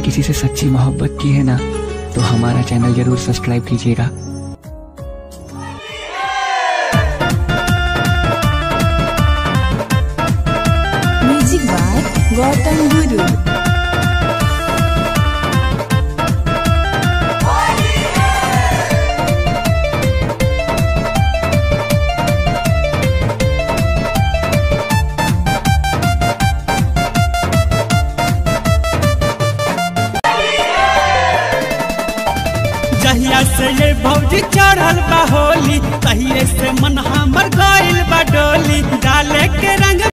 किसी से सच्ची मोहब्बत की है ना तो हमारा चैनल जरूर सब्सक्राइब कीजिएगा म्यूजिक बाय गौतम गुरु जहिया से ये भौजी चढ़ल बा होली तहिए से मन हमर गइल बा डोली डाले के रंग